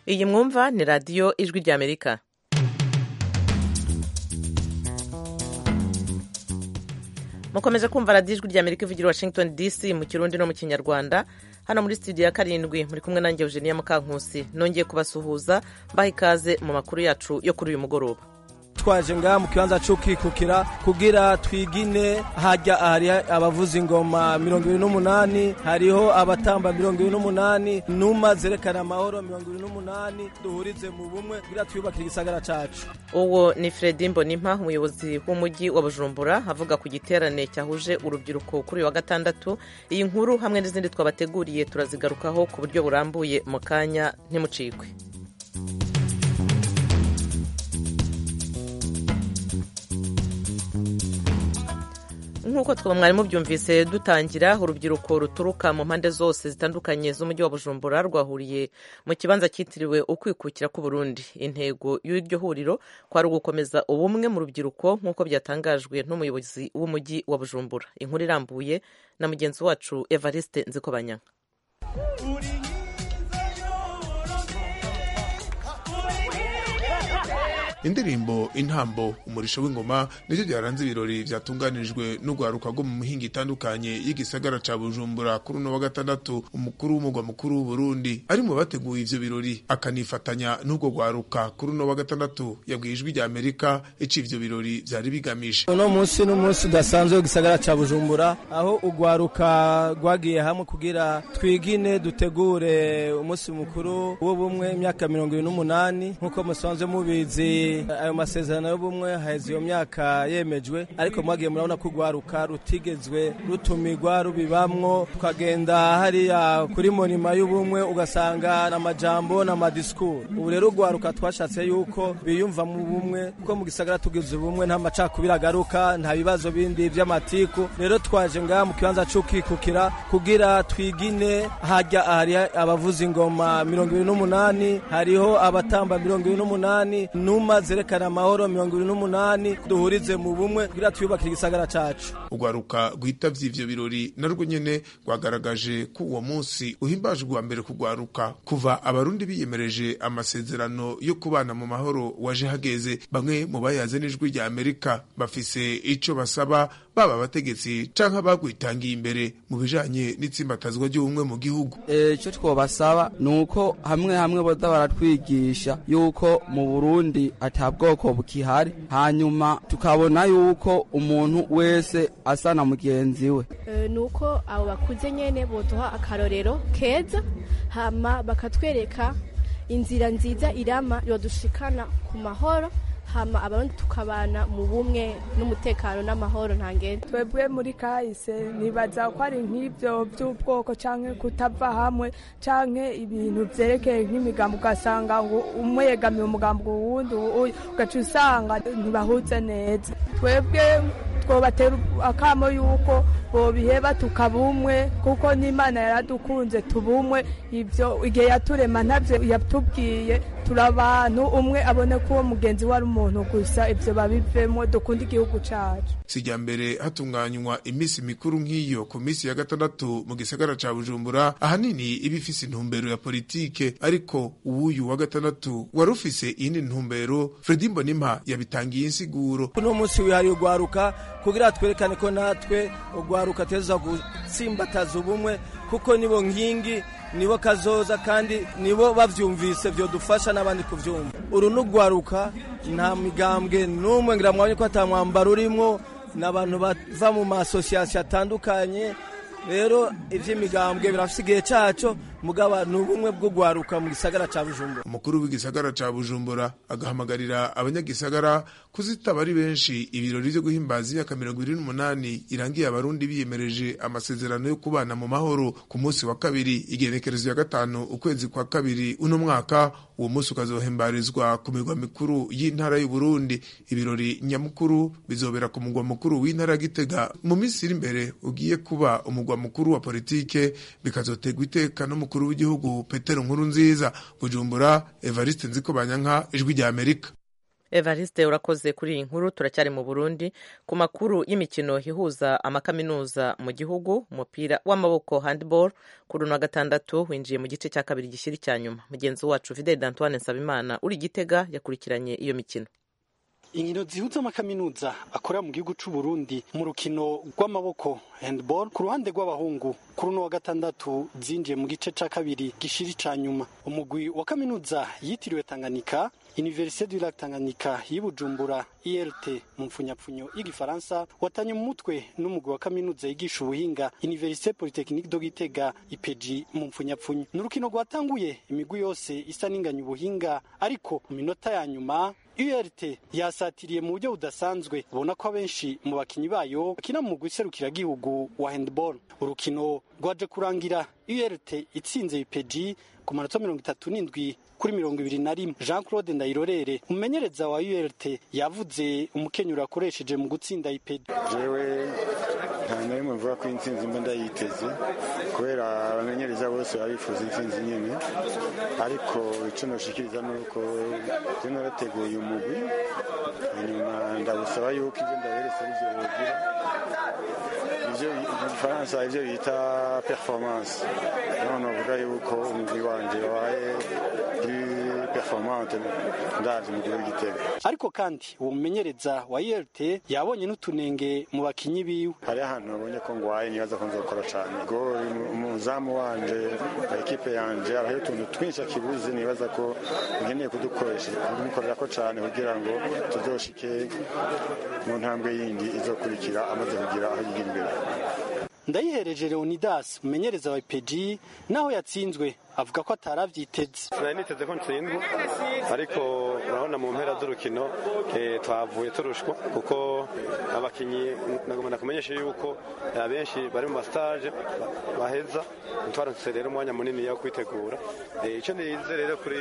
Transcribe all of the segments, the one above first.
iyi mwumva ni radiyo ijwi ry'amerika mukomeje kumva radiyo ijwi ry'amerika ivugira washington dc mu kirundi no mu kinyarwanda hano muri studio ya karindwi muri kumwe nanjye eugenia mukankusi nongeye kubasuhuza mbaha ikaze mu makuru yacu yo kuri uyu mugoroba twaje ngaha mu kibanza cyo kwikukira kugira twigine hajya hari abavuza ingoma mirongo ibiri n'umunani hariho abatamba mirongo ibiri n'umunani numa zerekana amahoro mirongo ibiri n'umunani duhurize mu bumwe kugira twiyubakire igisagara cacu uwo ni fredi mbonimpa umuyobozi w'umujyi wa bujumbura avuga ku giterane cyahuje urubyiruko kuri uyu wa gatandatu iyi nkuru hamwe n'izindi twabateguriye turazigarukaho ku buryo burambuye mu kanya ntimucikwe nk'uko twaba mwari mubyumvise dutangira urubyiruko ruturuka mu mpande zose zitandukanye z'umujyi wa bujumbura rwahuriye mu kibanza cyitiriwe ukwikukira k'uburundi intego y'iryo huriro kwari ugukomeza ubumwe mu rubyiruko nk'uko byatangajwe n'umuyobozi w'umujyi wa bujumbura inkuru irambuye na mugenzi wacu evariste nzikobanyanga indirimbo intambo umurisho w'ingoma nicyo byaranze ibirori byatunganirijwe n'urwaruka rwo mu mihinga itandukanye y'igisagara ca bujumbura kuri uno wa gatandatu umukuru w'umugwa mukuru w'uburundi ari mu bateguye ivyo birori akanifatanya n'urwo rwaruka kuri uno wa gatandatu yabwiye ijwi rya amerika ico ivyo birori vyari bigamije uno munsi n'umunsi udasanzwe w'igisagara ca bujumbura aho urwaruka rwagiye hamwe kugira twigine dutegure umunsi mukuru w'ubumwe imyaka mirongo ibiri n'umunani nk'uko musanzwe mubizi ayo masezerano y'ubumwe haheze iyo myaka yemejwe ariko mwagiye murabona ko urwaruka rutigezwe rutumirwa rubibamwo tukagenda hariya kuri monima y'ubumwe ugasanga n'amajambo n'amadisikuru ubu rero urwaruka twashatse yuko biyumva mu bumwe kuko mu gisagara tugize ubumwe nta macakubiri agaruka nta bibazo bindi by'amatiku rero twaje ngaha mu kibanza c'ukwikukira kugira twigine hajya hari abavuza ingoma mirongo ibiri n'umunani hariho abatamba mirongo ibiri n'umunani numa zerekana amahoro mirongo ibiri n'umunani duhurize mu bumwe kugira twiyubakire igisagara cacu urwaruka rwitavye ivyo birori narwo nyene rwagaragaje ko uwo munsi uhimbajwe uwa mbere kugwaruka kuva abarundi biyemereje amasezerano yo kubana mu mahoro waje hageze bamwe mu bayaze n'ijwi rya amerika bafise ico basaba baba abategetsi canke abagwitangiye imbere mu bijanye n'itsimbatazwa ry'ubumwe mu gihugu ico twobasaba ni uko hamwe hamwe boza baratwigisha yuko mu burundi ata bwoko bukihari hanyuma tukabona yuko umuntu wese asa na mugenzi we ni uko abo bakuze nyene boduha akarorero keza hama bakatwereka inzira nziza irama yodushikana ku mahoro hama abarundi tukabana mu bumwe n'umutekano n'amahoro ntangende twebwe muri kahise nibaza ko ari nk'ibyo by'ubwoko canke kutava hamwe canke ibintu vyerekeye nk'imigambo ugasanga ngo umwe yegamiye umugambo uwundi ugaca usanga ntibahuze neza twebwe twobatera akamo yuko bobiheba tukabumwe kuko n'imana yaradukunze tubumwe ivyo igihe yaturema ntavyo yatubwiye turi abantu umwe abone ko uwo mugenzi we ari umuntu gusa ivyo babivemo dukunda igihugu cacu sijya mbere hatunganywa iminsi mikuru nk'iyo ku minsi ya gatandatu mu gisagara ca bujumbura ahanini iba ifise intumbero ya politike ariko uwuyu wa gatandatu wari ufise iyindi ntumbero fredi mbonimpa yabitangiye insiguro uno munsi wihariye urwaruka kugira twerekane ko natwe urwaruka teza gutsimbataza ubumwe kuko nibo nkingi nibo kazoza kandi nibo bavyumvise vyodufasha n'abandi kuvyumva uru n'urwaruka nta migambwe n'umwe ngira mwabonye ko ata mwambaro urimwo n'abantu bava mu masosiyasiyo atandukanye rero ivy'imigambwe birafise igihe caco mugaba ni ubumwe bwo gwaruka mu gisagara ca bujumbura umukuru w'igisagara ca bujumbura agahamagarira abanyagisagara kuzitaba ari benshi ibirori vyo guhimbaza imyaka mirongo ibiri n'umunani irangiye abarundi biyemereje amasezerano yo kubana mu mahoro ku munsi wa kabiri igenekerezo ya gatanu ukwezi kwa kabiri uno mwaka uwo munsi ukazohimbarizwa ku migwa mikuru y'intara y'uburundi ibirori nyamukuru bizobera ku mugwa mukuru w'intara ya gitega mu minsi iri imbere ugiye kuba umugwa mukuru wa politike bikazotegwa iteka no umukuru w'igihugu petero nkuru nziza bujumbura evariste nziko banyanka ijwi rya amerika evariste urakoze kuri iyi nkuru turacyari mu burundi ku makuru y'imikino ihuza amakaminuza mu gihugu umupira w'amaboko handball kuri uno wa gatandatu winjiye mu gice cya kabiri gishyira icya nyuma mugenzi wacu fidel d'antoine nsabimana uri gitega yakurikiranye iyo mikino inkino zihuza amakaminuza akorera mu gihugu c'u Burundi mu rukino rw'amaboko handball ku ruhande rw'abahungu kuri uno wa gatandatu zinjiye mu gice ca kabiri gishiri ca nyuma umugwi wa kaminuza yitiriwe Tanganyika Université du Lac Tanganyika y'Ibujumbura ILT mu mfunyapfunyo y'igifaransa watanye mu mutwe n'umugwi wa kaminuza yigisha ubuhinga Université Polytechnique de Gitega IPG mu mfunyapfunyo n'urukino rwatanguye imigwi yose isa n'inganya ubuhinga ariko mu minota ya nyuma URT yasatiriye mu buryo budasanzwe ubona ko abenshi mu bakinyi bayo bakina mu mugwi serukiragihugu wa handball urukino rwaje kurangira URT itsinze IPG ku manota mirongo itatu n'indwi kuri mirongo ibiri na rimwe jean claude ndayirorere umumenyereza wa URT yavuze umukenyero yakoresheje mu gutsinda IPG jewe nta na rimwe mvuga ko intsinzi mba ndayiteze kubera abamenyereza bose baba bifuza intsinzi nyine ariko icyo noshikiriza ni uko je narateguye umugwi hanyuma ndabusaba yuko ibyo ndaberetse arivyo bogira ivyo mu gifaransa ivyo bita performance none uvuga yuko umugwi wanje wabaye plus performante ndazi umugwi w'igitego ariko kandi uwo mumenyereza wa URT yabonye n'utunenge mu bakinyi biwe hari ahantu nabonye ko ngwaye nibaza ko nzokora cane gori umuzamu wanje ekipe yanje hariho utuntu twinshi akibuze nibaza ko nkeneye kudukoresha kumukorera ko cane kugira ngo tuzoshike mu ntambwe yindi izokurikira amaze kugira aho yigira imbere ndayihereje leonidas umumenyereza wa IPG naho yatsinzwe avuga ko ataravyiteze sinari niteze ko ntsindwa ariko urabona mu mpera z'urukino twavuye turushwa kuko abakinyi nagomba kumenyesha yuko abenshi bari mu mastage baheza twaronse rero umwanya munini wo kwitegura icyo nize rero kuri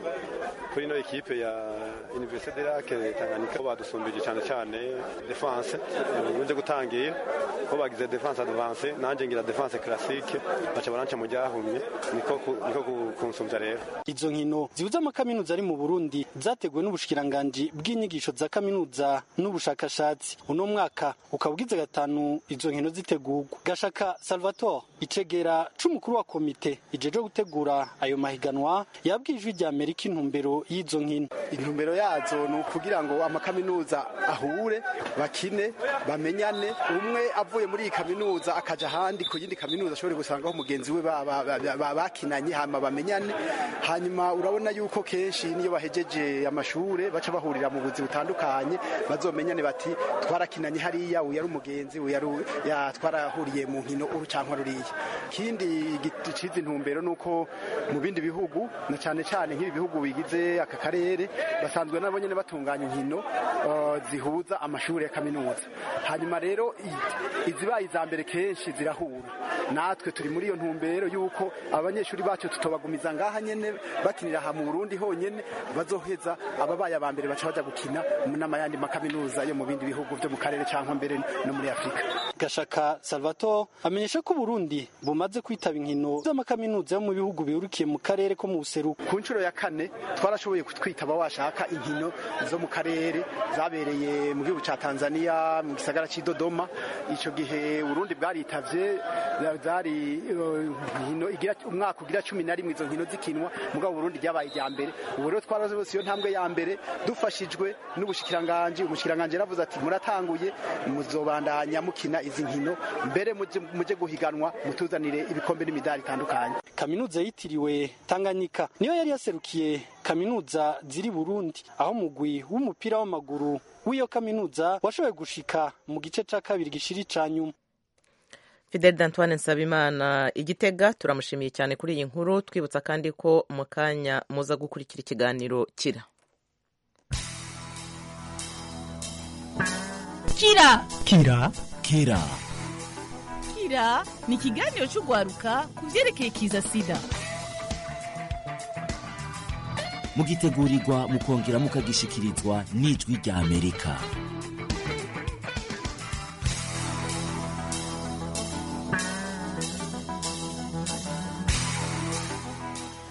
kuri ino ekipe ya Université de Lac Tanganyika badusumbije cyane cyane defense nje gutangira ko bagize defense advance nanje ngira defense classique baca baranca mu ryahumye niko niko kunsumvya rero izo nkino zibuza amakaminuza ari mu Burundi zateguwe n'ubushikiranganji bw'inyigisho za kaminuza n'ubushakashatsi uno mwaka ukaba ugize gatanu izo nkino zitegurwa gashaka Salvatore icegera c'umukuru wa komite ijeje gutegura ayo mahiganwa yabwiye ijwi rya Amerika intumbero y'izo nkino intumbero yazo ni ukugira ngo amakaminuza ahure bakine bamenyane umwe avuye muri iyi kaminuza akaja ahandi ku yindi kaminuza ashobore gusangaho mugenzi we bakinanye hama bamenyane hanyuma urabona yuko kenshi niyo bahejeje amashure baca bahurira mu buzi butandukanye bazomenyane bati twarakinanye hariya uyu ari umugenzi uyu ari twarahuriye mu nkino uru canke ruriya kindi giciza intumbero nuko mu bindi bihugu na cane cane nk'ibi bihugu bigize aka karere basanzwe nabo nyene batunganya inkino zihuza amashuri ya kaminuza hanyuma rero izibaye iza mbere kenshi zirahura natwe turi muri iyo ntumbero yuko abanyeshuri bacu tutobagumiza ngaha nyene bakinira aha mu Burundi honyene bazoheza ababaye aba mbere baca baja gukina n'amayandi makaminuza yo mu bindi bihugu vyo mu karere canke mbere no muri Afrika Gashaka Salvatore amenyesha ko Burundi bumaze kwitaba inkino z'amakaminuza yo mu bihugu bihurukiye mu karere ko mu buseruko ku nshuro ya kane twarashoboye kwitaba washaka inkino zo mu karere zabereye mu gihugu ca Tanzania mu gisagara c'i Dodoma ico gihe Burundi bwaritavye zari inkino igira umwaka ugira cumi na rimwe izo nkino zikinwa mugabo Burundi ryabaye irya mbere ubu rero twarose iyo ntambwe ya mbere dufashijwe n'ubushikiranganje umushikiranganje yaravuze ati muratanguye muzobandanya mukina izi nkino mbere muje guhiganwa mutuzanire ibikombe n'imidari itandukanye kaminuza yitiriwe Tanganyika niyo yari yaserukiye kaminuza ziri Burundi aho mugwi w'umupira w'amaguru w'iyo kaminuza washoboye gushika mu gice ca kabiri gishiri ca nyuma Fidel d'Antoine Nsabimana igitega turamushimiye cyane kuri iyi nkuru twibutsa kandi ko mu kanya muza gukurikira ikiganiro kira kira kira kira kira ni ikiganiro cy'urwaruka ku byerekeye kiza sida mugitegurirwa mukongera mukagishikirizwa n'ijwi rya amerika mu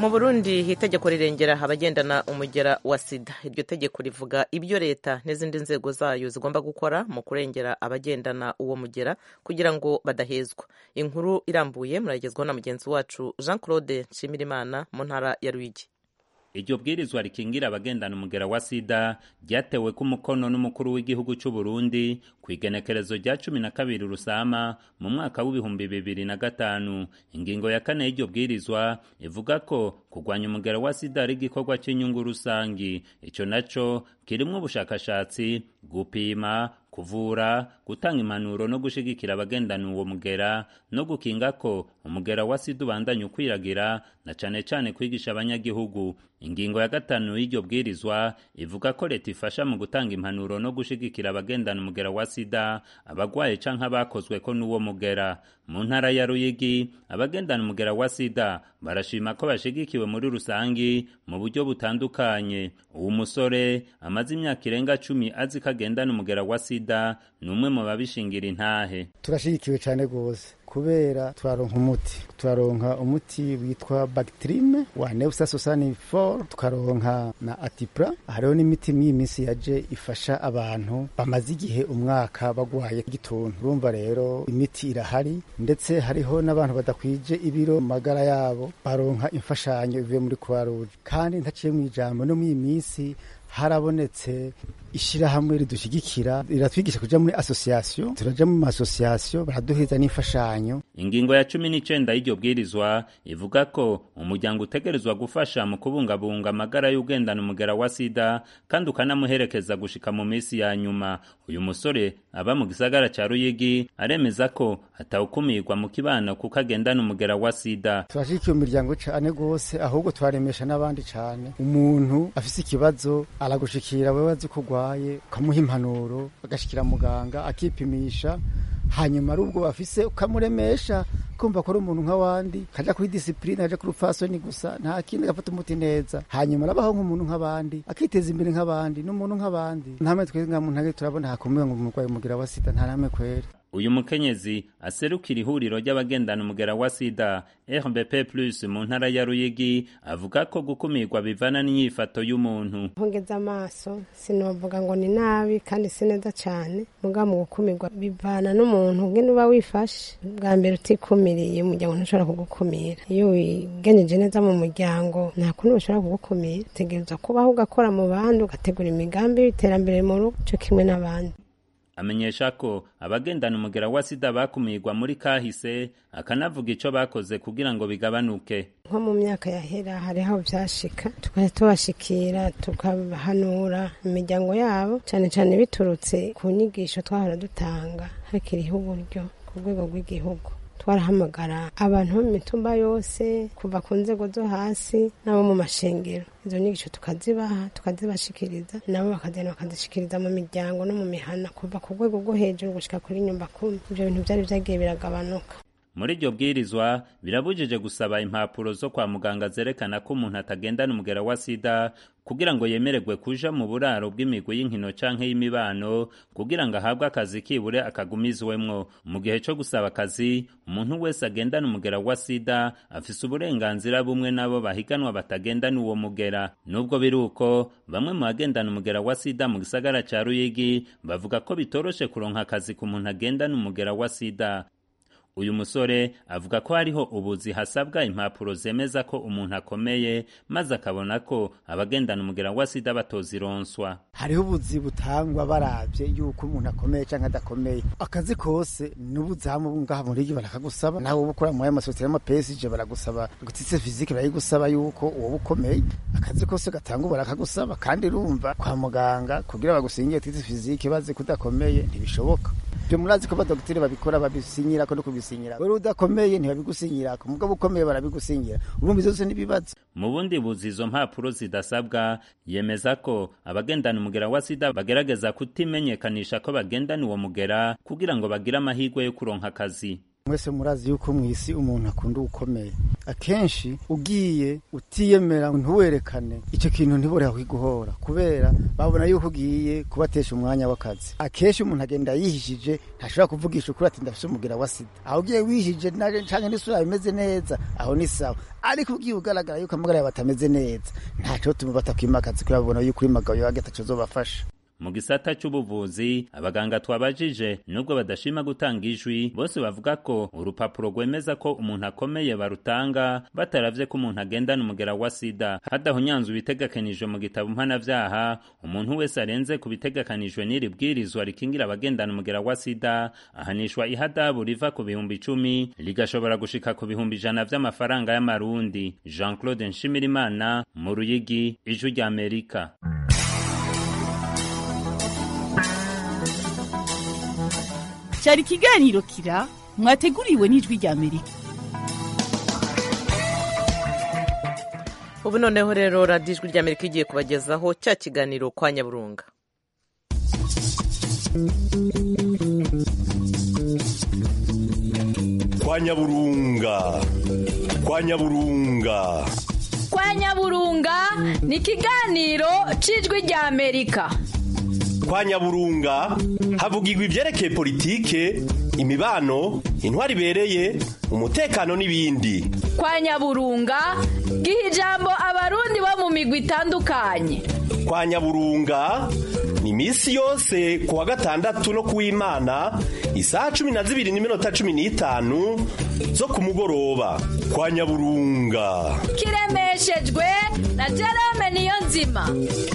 mu burundi itegeko rirengera abagendana umugera wa sida iryo tegeko rivuga ibyo leta n'izindi nzego zayo zigomba gukora mu kurengera abagendana uwo mugera kugira ngo badahezwa inkuru irambuye muragezwaho na mugenzi wacu jean claude nshimirimana mu ntara ya ruyigi iryo bwirizwa rikingira abagendana umugera wa sida ryatewe ku mukono n'umukuru w'igihugu cy'u Burundi ku igenekerezo rya cumi na kabiri rusama mu mwaka w'ibihumbi bibiri na gatanu ingingo ya kane y'iryo bwirizwa ivuga ko kurwanya umugera wa sida ari igikorwa cy'inyungu rusangi ico naco kirimwo ubushakashatsi gupima kuvura gutanga impanuro no gushigikira abagendana uwo mugera no gukinga ko umugera wa sida ubandanya ukwiragira na cane cane kwigisha abanyagihugu ingingo ya gatanu y'iryo bwirizwa ivuga ko leta ifasha mu gutanga impanuro no gushigikira abagendana umugera wa sida abagwaye canke abakozwe ko n'uwo mugera mu ntara ya ruyigi abagendana umugera wa sida barashima ko bashigikiwe muri rusangi mu buryo butandukanye uwo musore amaze imyaka irenga cumi azi ko agendana umugera wa sida ni umwe mu babishingira intahe turashigikiwe cyane rwose kubera turaronka umuti turaronka umuti witwa bactrime wa neusa sosani for tukaronka na atipra hariho n'imiti mw'iyi minsi yaje ifasha abantu bamaze igihe umwaka bagwaye igituntu urumva rero imiti irahari ndetse hariho n'abantu badakwije ibiro mu magara yabo baronka imfashanyo ivuye muri croix rouge kandi ntaciye mu ijambo no mw'iyi minsi harabonetse ishirahamwe ridushyigikira riratwigisha kuja muri association turaja mu association baraduheza n'imfashanyo ingingo ya cumi n'icenda y'iryo bwirizwa ivuga ko umuryango utegerezwa gufasha mu kubungabunga amagara y'ugendana umugera wa sida kandi ukanamuherekeza gushika mu minsi ya nyuma uyu musore aba mu gisagara ca ruyigi aremeza ko atawukumirwa mu kibano kuko agendana umugera wa sida turashigikiye umuryango cane gose ahubwo twaremesha n'abandi cane umuntu afise ikibazo aragushikira wewe azi kugwa arwaye ukamuha impanuro agashikira muganga akipimisha hanyuma ari ubwo bafise ukamuremesha kumva ko ari umuntu nk'abandi kaja kuri disipurine aja kuri upfasoni gusa nta kindi agafata umuti neza hanyuma arabaho nk'umuntu nk'abandi akiteza imbere nk'abandi n'umuntu nk'abandi ntamwe twebwe nka muntu turabona hakumwe ngo umurwayi umugira wa sida nta namwe kwera uyu mukenyezi aserukira ihuriro ry'abagendana umugera wa sida rbp plus mu ntara ya ruyigi avuga ko gukumirwa bivana n'inyifato y'umuntu mpungeze amaso sinovuga ngo ni nabi kandi si neza cyane muga mu gukumirwa bivana n'umuntu ngene uba wifashe bwa mbere utikumiriye umuryango ntushobora kugukumira iyo wigenyeje neza mu muryango nta kuntu bashobora kugukumira utegereza kubaho ugakora mu bandi ugategura imigambi y'iterambere mu rugo cyo kimwe n'abandi amenyesha ko abagendana umugera wa sida bakumirwa muri kahise akanavuga ico bakoze kugira ngo bigabanuke nko mu myaka yahera hariho vyashika tukajya tubashikira tukabahanura imiryango yabo cane cane biturutse ku nyigisho twahora dutanga hakiriho uburyo ku rwego rw'igihugu twarahamagara abantu bo mu mitumba yose kuva ku nzego zo hasi n'abo mu mashengero izo nyigisho tukazibaha tukazibashikiriza nabo bakagenda bakazishikiriza mu miryango no mu mihana kuva ku rwego rwo hejuru gushika kuri nyumba kumi ivyo bintu vyari vyagiye biragabanuka muri iryo bwirizwa birabujije gusaba impapuro zo kwa muganga zerekana ko umuntu atagendana umugera wa sida kugira ngo yemererwe kuja mu buraro bw'imigwi y'inkino canke y'imibano kugira ngo ahabwe akazi kibure akagumizwemwo mu gihe co gusaba akazi umuntu wese agendana umugera wa sida afise uburenganzira bumwe n'abo bahiganwa batagendana uwo mugera nubwo biri uko bamwe mu bagendana umugera wa sida mu gisagara ca ruyigi bavuga ko bitoroshe kuronka akazi ku muntu agendana umugera wa sida uyu musore avuga ko hariho ubuzi hasabwa impapuro zemeza ko umuntu akomeye maze akabona ko abagendana umugera wa sida batozironswa hariho ubuzi butangwa baravye yuko umuntu akomeye canke adakomeye akazi kose n'ubuzamu ngaha muri iki barakagusaba nawe uba ukora muri ayo masosiyete y'amapesije baragusaba gutitse fizike barayigusaba yuko uwoba ukomeye akazi kose gatanga barakagusaba kandi urumva kwa muganga kugira bagusingiye titse fizike bazi ko udakomeye ntibishoboka byo murazi ko abadogiteri babikora babisinyira ko no kubisinyira wewe udakomeye ntibabigusinyira ko mugabo ukomeye barabigusinyira urumva izo zose n'ibibazo mu bundi buzi izo mpapuro zidasabwa yemeza ko abagendana umugera wa sida bagerageza kutimenyekanisha ko bagendana uwo mugera kugira ngo bagire amahirwe yo kuronka akazi mwese murazi yuko mu isi umuntu akunda ukomeye akenshi ugiye utiyemera ntuwerekane icyo kintu ntibore kwiguhora kubera babona yuko ugiye kubatesha umwanya w'akazi akenshi umuntu agenda yihishije ntashobora kuvugisha ukuri ati ndafise umugira wa sida aho ugiye wihishije canke n'isura bimeze neza aho ni sawa ariko ugiye ugaragara yuko amagara yawe atameze neza ntaco tuma batakwima akazi kubera babona yuko uri magayo yage ataco zobafasha mu gisata c'ubuvuzi abaganga twabajije nubwo badashima gutanga ijwi bose bavuga ko urupapuro rwemeza ko umuntu akomeye barutanga bataravye ko umuntu agendana umugera wa sida hadahunyanzwe ibitegekanijwe mu gitabo mpanavyaha umuntu wese arenze ku bitegekanijwe n'iri bwirizwa rikingira abagendana umugera wa sida ahanishwa ihadabu riva ku bihumbi icumi rigashobora gushika ku bihumbi ijana vy'amafaranga y'amarundi jean claude nshimirimana mu ruyigi ijwi ry'amerika cyari ikiganiro kira mwateguriwe n'ijwi rya amerika ubu noneho rero radiyo ijwi rya amerika igiye kubagezaho cya kiganiro kwa nyaburunga kwa nyaburunga kwa nyaburunga kwa nyaburunga ni ikiganiro cy'ijwi rya amerika kwa nyaburunga havugirwa ibyerekeye politike imibano intwari ibereye umutekano n'ibindi kwa nyaburunga giha ijambo abarundi bo mu migwi itandukanye kwa nyaburunga ni iminsi yose ku wa gatandatu no ku w'imana isaha cumi na zibiri n'iminota cumi n'itanu zo ku mugoroba kwa nyaburunga kiremeshejwe na jerome niyo nzima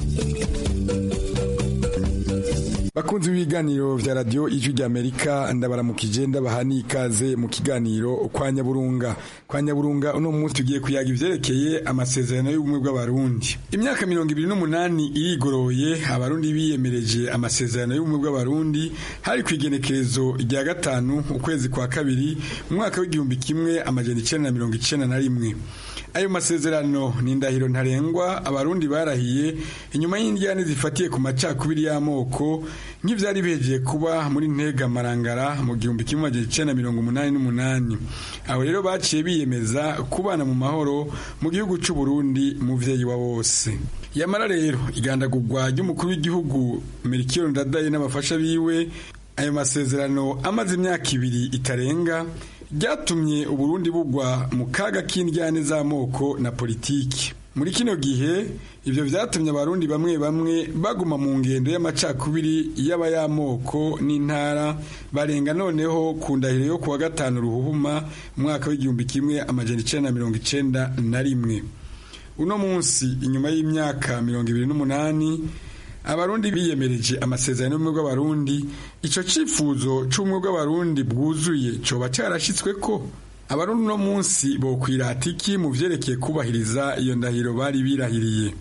bakunzi b'ibiganiro vya radio ijwi rya amerika ndabaramukije ndabaha n'ikaze mu kiganiro kwa nyaburunga kwa nyaburunga uno munsi tugiye kuyaga ivyerekeye amasezerano y'ubumwe bw'abarundi imyaka mirongo ibiri n'umunani irigoroye abarundi biyemereje amasezerano y'ubumwe bw'abarundi hari ku igenekerezo rya gatanu ukwezi kwa kabiri mu mwaka w'igihumbi kimwe amajana icenda na mirongo icenda na rimwe ayo masezerano ni indahiro ntarengwa abarundi barahiye inyuma y'indyane zifatiye ku macakubiri y'amoko nk'ivyari bihejeje kuba muri ntega marangara mu gihumbi kimwe amajana icenda mirongo umunani n'umunani aho rero baciye biyemeza kubana mu mahoro mu gihugu c'u Burundi muvyeyi wa bose yamara rero igandagurwa ry'umukuru w'igihugu Melchior Ndadaye n'abafasha biwe ayo masezerano amaze imyaka ibiri itarenga ryatumye uburundi bugwa mu kaga k'indyane z'amoko na politiki muri kino gihe ibyo byatumye abarundi bamwe bamwe baguma mu ngendo y'amacakubiri y'abayamoko n'intara barenga noneho ku ndahiro yo kuwa gatanu ruhuhuma umwaka w'igihumbi kimwe amajana icenda na mirongo icenda na rimwe uno munsi inyuma y'imyaka mirongo ibiri n'umunani abarundi biyemereje amasezerano y'ubumwe bw'abarundi ico cifuzo c'ubumwe bw'abarundi bwuzuye coba carashitswe ko abarundi uno munsi bokwirata iki mu vyerekeye kubahiriza iyo ndahiro bari birahiriye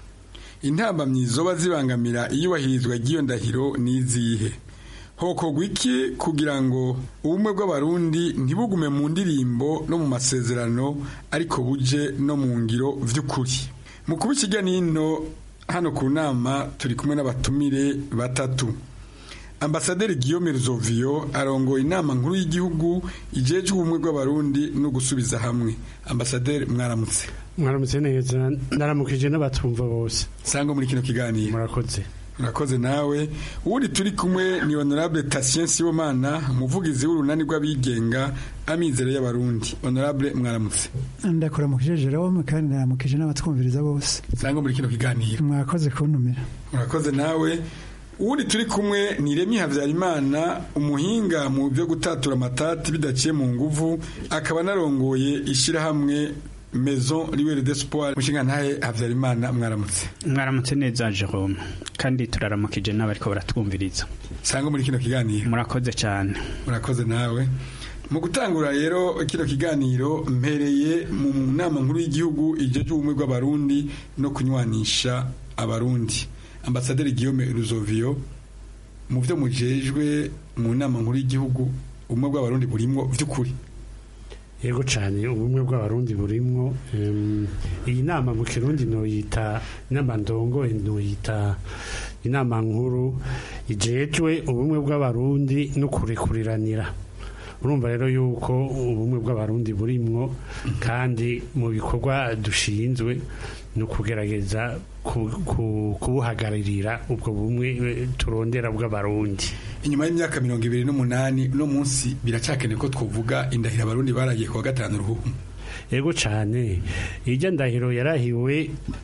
intambamyi zoba zibangamira iyubahirizwa ry'iyo ndahiro n'izihe hokorwa iki kugira ngo ubumwe bw'abarundi ntibugume mu ndirimbo no mu masezerano ariko buje no mu ngiro vy'ukuri mu kuba ikijya n'ino hano ku nama turi kumwe n'abatumire batatu ambasaderi Guillaume Ruzovio arongoye inama nkuru y'igihugu ijejwe ubumwe bw'abarundi no gusubiza hamwe ambasaderi mwaramutse mwaramutse neza ndaramukije n'abatumva bose sanga muri kino kiganiro murakoze murakoze nawe uwundi turi kumwe ni honorable Tatien Sibomana umuvugizi w'urunani rw'abigenga amizero y'abarundi honorable mwaramutse ndakuramukije Jerome kandi ndaramukije n'abatwumviriza bose sanga muri kino kiganiro mwakoze kuntumira murakoze nawe uwundi turi kumwe ni Remi Havyarimana umuhinga mu byo gutatura amatati bidaciye mu nguvu akaba anarongoye ishirahamwe Maison Libre d'Espoir mushinga ntahe Havyarimana mwaramutse mwaramutse neza Jerome kandi turaramukije n'abariko baratwumviriza sanga muri kino kiganiro murakoze cyane murakoze nawe mu gutangura rero kino kiganiro mpereye mu nama nkuru y'igihugu ijeje ubumwe bw'abarundi no kunywanisha abarundi ambasaderi Guillaume Ruzovio mu byo mujejwe mu nama nkuru y'igihugu ubumwe bw'abarundi burimwo vy'ukuri yego cyane ubumwe bw'abarundi burimwo iyi nama mu kirundi noyita inama ndongo noyita inama nkuru ijejwe ubumwe bw'abarundi no kurekuriranira urumva rero yuko ubumwe bw'abarundi burimwo kandi mu bikorwa dushinzwe ni ukugerageza ku- ku- kubuhagararira ubwo bumwe eh, turondera bw'abarundi inyuma y'imyaka mirongo ibiri n'umunani uno munsi biracakeneye ko twovuga indahiro abarundi baragiye kuwa gatanu ruhuhu yego cyane irya ndahiro yarahiwe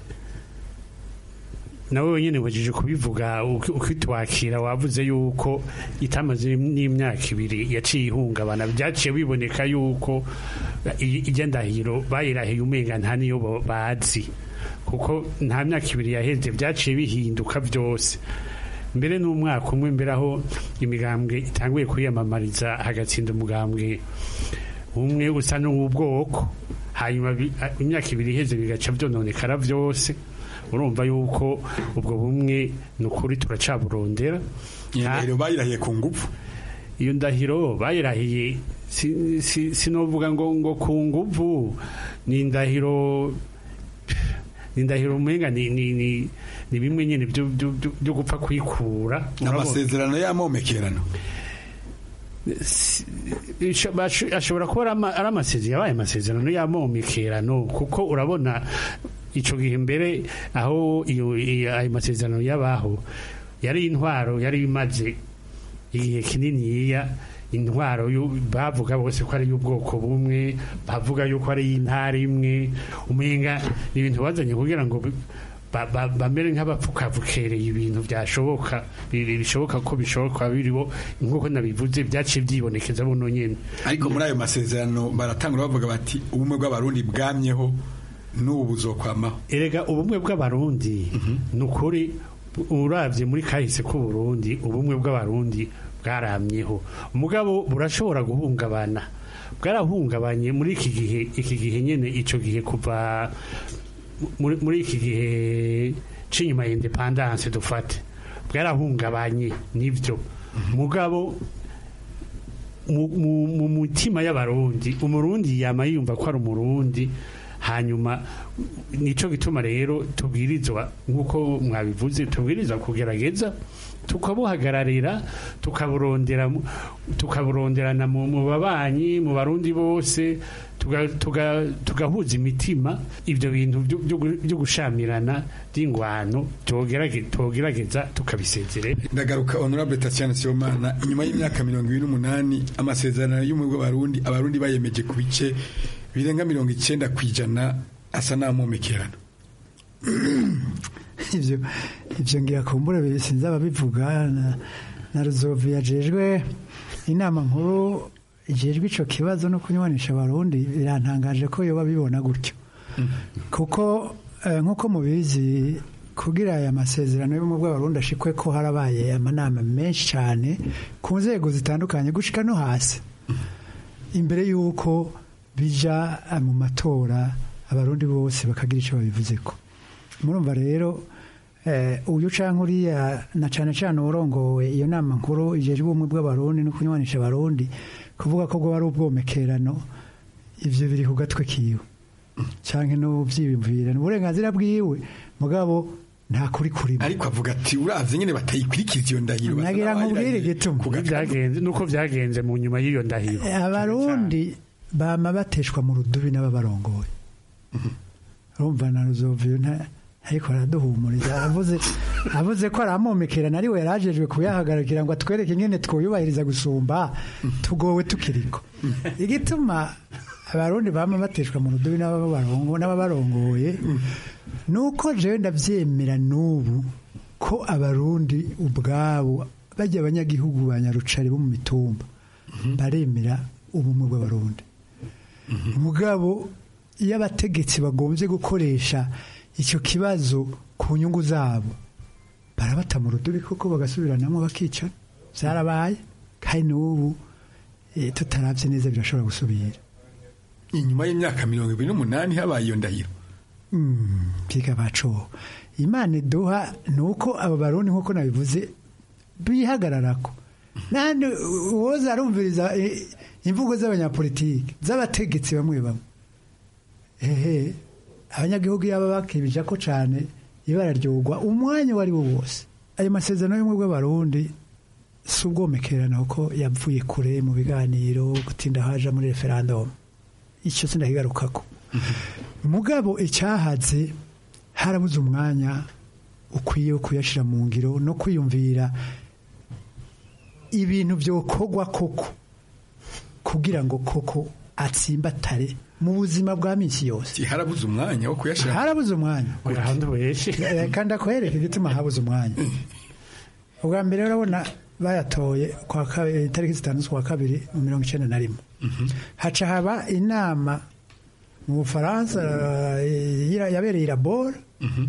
nawe wenyine wajije kubivuga uki- ukitwakira wavuze yuko itamaze n'imyaka ibiri yaciye ihungabana byaciye biboneka yuko i- irya ndahiro bayirahiye umenga nta niyo bo- bazi kuko nta myaka ibiri yaheze byaciye bihinduka byose mbere n'umwaka umwe mbere aho imigambwe itanguye kwiyamamariza hagatsinda umugambwe umwe usa n'uw'ubwoko hanyuma bi- a- imyaka ibiri iheze bigaca byononekara byose urumva yuko ubwo bumwe ni ukuri turacaburondera iyo ndahiro bayirahiye ku ngufu iyo ndahiro bayirahiye si- si- sinovuga ngo ngo ku nguvu ni indahiro ni indahiro umenga ni ni ni ni bimwe nyine byo byo- byo- byo gupfa kwikura Urabona? amasezerano y'amomekerano Isho- basho- ashobora kuba ari ama- ari amasezerano yabaye amasezerano y'amomekerano kuko urabona icyo gihe mbere aho iyo iyo- ayo masezerano yabaho yari intwaro yari imaze igihe kininiya intwaro yu- bavuga bose ko ari iy'ubwoko bumwe bavuga yuko ari iy'intara imwe umenga ni ibintu bazanye kugira ngo bi- ba- ba- bamere nk'abapfukavukereye ibintu byashoboka bi- bi- bishoboka ko bishoboka biribo nk'uko nabivuze byaciye byibonekeza buno nyine ariko muri ayo masezerano baratangura bavuga bati ubumwe bw'abarundi bwamyeho n'ubu buzokwamaho erega ubumwe bw'abarundi ni ukuri urabye muri kahise k'uburundi ubumwe bw'abarundi bwaramyeho umugabo burashobora guhungabana bwarahungabanye muri iki gihe iki gihe nyine icyo gihe kuva muri muri iki gihe c'inyuma ya independance dufate bwarahungabanye nibyo mugabo mu- mu mu mutima y'abarundi umurundi yama yumva ko ari umurundi hanyuma nico gituma rero tubwirizwa nk'uko mwabivuze tubwirizwa kugerageza tukabuhagararira tukaburondera mu- tukaburonderana mu mu babanyi mu barundi bose tuga- tuga- tugahuza imitima ibyo bintu byo- byo gu- byo gushamirana by'ingwano tugerage- tugerageza tukabisezerera ndagaruka honorable tatiana sibomana inyuma y'imyaka mirongo ibiri n'umunani amasezerano y'ubumwe bw'abarundi abarundi bayemeje ku bice birenga mirongo icyenda ku ijana asa n'amomekerano ibyo ibyo ngira kumbura sinzi ababivuga na, na ruzovu yajejwe inama nkuru ijejwe ico kibazo no kunywanisha abarundi birantangaje ko yoba bibona gutyo kuko eh, nk'uko mubizi kugira aya masezerano y'ubumwe bw'abarundi ashikwe ko harabaye amanama menshi cyane ku nzego zitandukanye gushika no hasi imbere y'uko bija eh, mu matora abarundi bose bakagira icyo babivuzeko murumva rero eh, uyu canke uriya na cane cane urongowe iyo nama nkuru ijejwe ubumwe bw'abarundi no kunywanisha abarundi kuvuga ko bwo ari ubwomekerano ivyo biri ku gatwe kiwe canke no vyiyumvira ni uburenganzira bwiwe mugabo nta kuri kurimo ariko avuga ati uravye nyene batayikurikiza iyo ndahiro basa nagira nkubwire n'abayirahiye igituma ku gatwe. byagenze nuko byagenze mu nyuma y'iyo ndahiro abarundi bama bateshwa mu rudubi n'ababarongoye urumva na ruzoviyo nta ariko araduhumuriza avuze avuze ko aramomekerana ari we yarajejwe kuyahagarikira ngo atwereke ingene twuyubahiriza gusumba tugowe tukiriko igituma abarundi bama bateshwa mu rudubi n'ababarongo- n'ababarongoye nuko jewe ndavyemera n'ubu ko abarundi ubwabo bajya abanyagihugu ba nyarucari bo mu mitumba baremera ubumwe bw'abarundi mugabo iyo abategetsi bagombye gukoresha icyo kibazo ku nyungu zabo barabata mu rudubi kuko bagasubiranamo bakicana byarabaye kandi n'ubu eh, tutaravye neza birashobora gusubira inyuma y'imyaka mirongo ibiri n'umunani habaye iyo ndahiro byiga baco imana iduha ni uko abo barundi nk'uko nabivuze bihagararako nandi uwoza arumviriza eh, imvugo z'abanyapolitiki z'abategetsi bamwe bamwe ehe abanyagihugu yaba bakibija ko cane ibara ryogwa umwanya wari wo wose ayo masezerano y'ubumwe bw'abarundi si ubwomekerano ko yavuye kure mu biganiro gutinda haja muri referandumu icyo sindakigarukako mugabo icyahaze harabuze umwanya ukwiye wo kuyashyira mu ngiro no kwiyumvira ibintu byokorwa koko kugira ngo koko atsimbatare mu buzima bwa minsi yose harabuze umwanya wo kuyashyira harabuze umwanya kandi akwereka igituma habuze umwanya ubwa mbere urabona bayatoye kwa kabiri itariki zitanu z'ukwa kabiri mu mirongo icyenda na rimwe haca haba inama mu bufaransa eh, yabereye irabora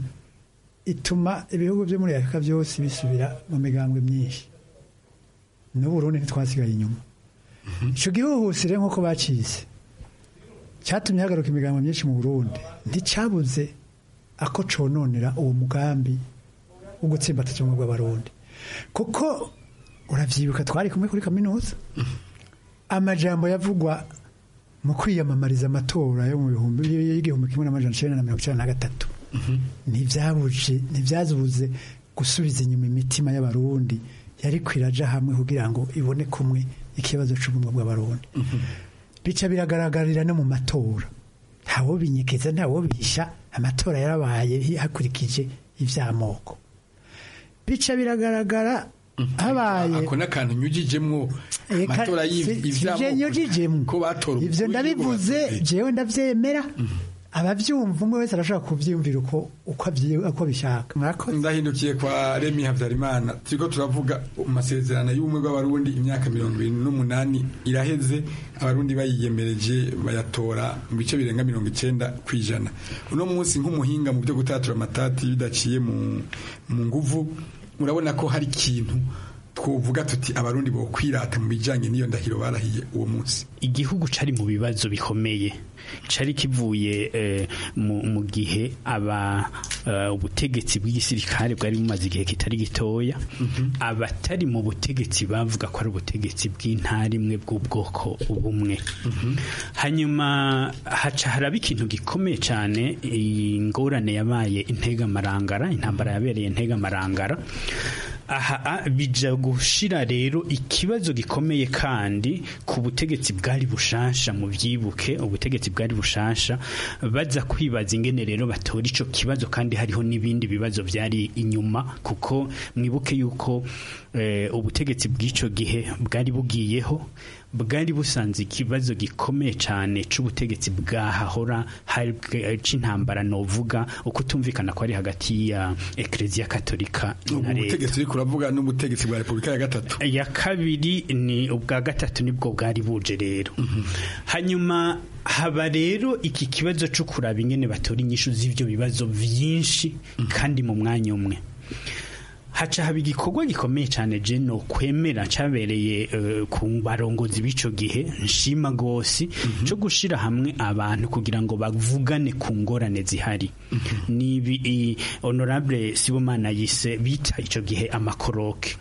ituma ibihugu byo muri afurika byose bisubira mu migambwe myinshi n'uburundi ntitwasigaye inyuma icyo gihuhusire nk'uko bacize cyatumye hagaruka imigambo myinshi mu burundi nticyabuze ako cononera uwo mugambi wo gutsimbataza ubumwe bw'abarundi kuko urabyibuka twari kumwe kuri kaminuza amajambo yavugwa mu kwiyamamariza amatora yo mu bihumbi y'igihumbi kimwe n'amajana icyenda na mirongo icyenda na gatatu ntibyabuje ntibyazubuze gusubiza inyuma imitima y'abarundi yari kwiraja hamwe kugira ngo ibone kumwe ikibazo cy'ubumwe bw'abarundi bica biragaragarira no mu matora ntawo binyekeza ntawo bisha amatora yarabaye hakurikije iby'amoko bica biragaragara habaye ako n'akantu nyujijemwo amatora y'ivyo nyujijemwo ko batora ivyo ndabivuze jewe ndavyemera abavyumva umwe wese arashobora kuvyiyumvira uko uko avyi- uko bishaka mwakoze ndahindukiye kwa Remy Havyarimana turiko turavuga amasezerano y'ubumwe bw'abarundi imyaka mirongo ibiri n'umunani iraheze abarundi bayiyemereje bayatora mu bice birenga mirongo icenda ku ijana uno munsi nk'umuhinga mu byo gutatura amatati bidaciye mu mu nguvu urabona ko hari ikintu twovuga tuti abarundi bo kwirata mu bijanye n'iyo ndahiro barahiye uwo munsi igihugu cari mu bibazo bikomeye cari kivuye eh, mu, mu gihe aba uh, ubutegetsi bw'igisirikare bwari bumaze igihe kitari gitoya abatari mu butegetsi bavuga ko ari ubutegetsi bw'intara imwe bw'ubwoko bumwe hanyuma haca haraba ikintu gikomeye cyane ingorane yabaye integamarangara intambara yabereye integamarangara aha a- bija gushira rero ikibazo gikomeye kandi ku butegetsi bwari bushasha mu byibuke ubutegetsi bwari bushasha baza kwibaza ingene rero batora ico kibazo kandi hariho n'ibindi bibazo byari inyuma kuko mwibuke yuko eh, ubutegetsi bw'ico gihe bwari bugiyeho bwari busanze ikibazo gikomeye cyane c'ubutegetsi bwahahora hari bwe- c'intambara novuga uko tumvikana ko ari hagati ya eklezia katolika ubu na leta butegetsi uriko uravuga n'ubutegetsi bwa repubulika ya gatatu ya kabiri ni ubwa gatatu nibwo bwari buje rero hanyuma haba rero iki kibazo cyo kuraba ingene batora inyishu z'ibyo bibazo byinshi kandi mu mwanya umwe haca haba igikorwa gikomeye cyane je no kwemera cyabereye eh, ku barongozi b'ico gihe nshima gose cyo gushira hamwe abantu kugira ngo bavugane ku ngorane zihari nibi i- honorable sibomana yise bita ico gihe amakoroke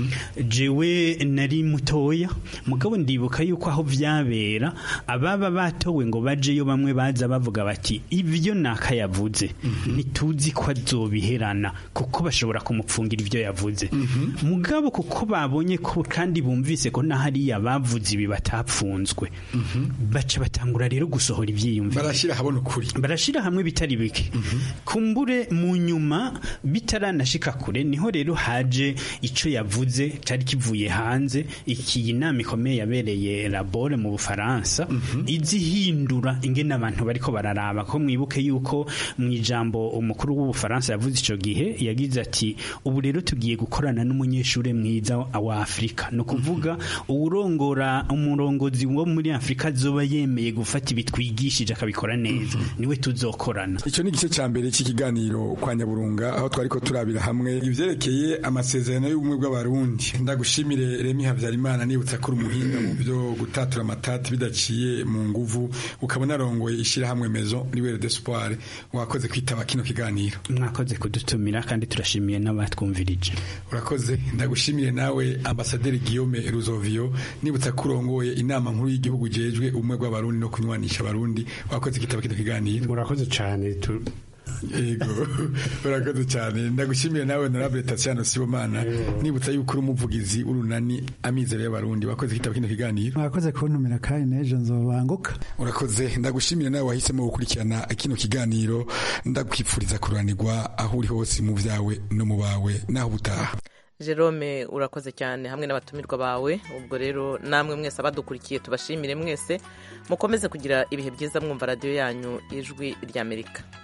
jewe nari mutoya mugabo ndibuka yuko aho vyabera ababa batowe ngo bajeyo bamwe baza bavuga bati ibyo naka yavuze ntituzi ko azobiherana kuko bashobora kumupfungira ibyo yavuze mugabo kuko babonye ko kandi bumvise ko na hariya bavuze ibi batapfunzwe baca batangura rero gusohora ivyiyumviro barashira habona ukuri barashira hamwe bitari bike kumbure mu nyuma bitaranashika kure niho rero haje ico yavuze cari kivuye hanze iki nama ikomeye yabereye labore mu bufaransa izihindura ingene abantu bariko bararaba ko mwibuke yuko mu ijambo umukuru w'ubufaransa yavuze ico gihe yagize ati ubu rero tugiye gukorana n'umunyeshure mwiza wa Afrika no kuvuga uwurongora umurongozi wo muri Afrika zoba yemeye gufata ibitwigishije akabikora neza niwe tuzokorana icyo ni igice cya mbere cy'ikiganiro kwa nyaburunga aho twari ko turabira hamwe ibyerekeye amasezerano y'ubumwe bw'abarundi ndagushimire remi habyarimana nibutsa ko uri umuhinga mu byo gutatura amatati bidaciye mu nguvu ukabona arongoye ishyirahamwe mezo riwere d'espoir wakoze kwitaba kino kiganiro mwakoze kudutumira kandi turashimiye n'abatwumvirije urakoze ndagushimire nawe ambasaderi Guillaume Ruzovio nibutsa ko urongoye inama nkuru y'igihugu jejwe ubumwe bw'abarundi no kunywanisha abarundi wakoze kwitaba kino kiganiro murakoze cyane tu- yego urakoze cyane ndagushimiye nawe honorable Tatiana Sibomana nibutsa yuko uri umuvugizi w'urunani amizero y'abarundi wakoze kitaba kino kiganiro mwakoze kuntumira kandi n'ejo nzobanguka urakoze ndagushimira nawe wahisemo gukurikirana kino kiganiro ndakwifuriza kuranirwa aho uri hose mu byawe no mu bawe naho ubutaha Jerome urakoze cyane hamwe n'abatumirwa bawe ubwo rero namwe mwese abadukurikiye tubashimire mwese mukomeze kugira ibihe byiza mwumva radiyo yanyu ijwi ry'amerika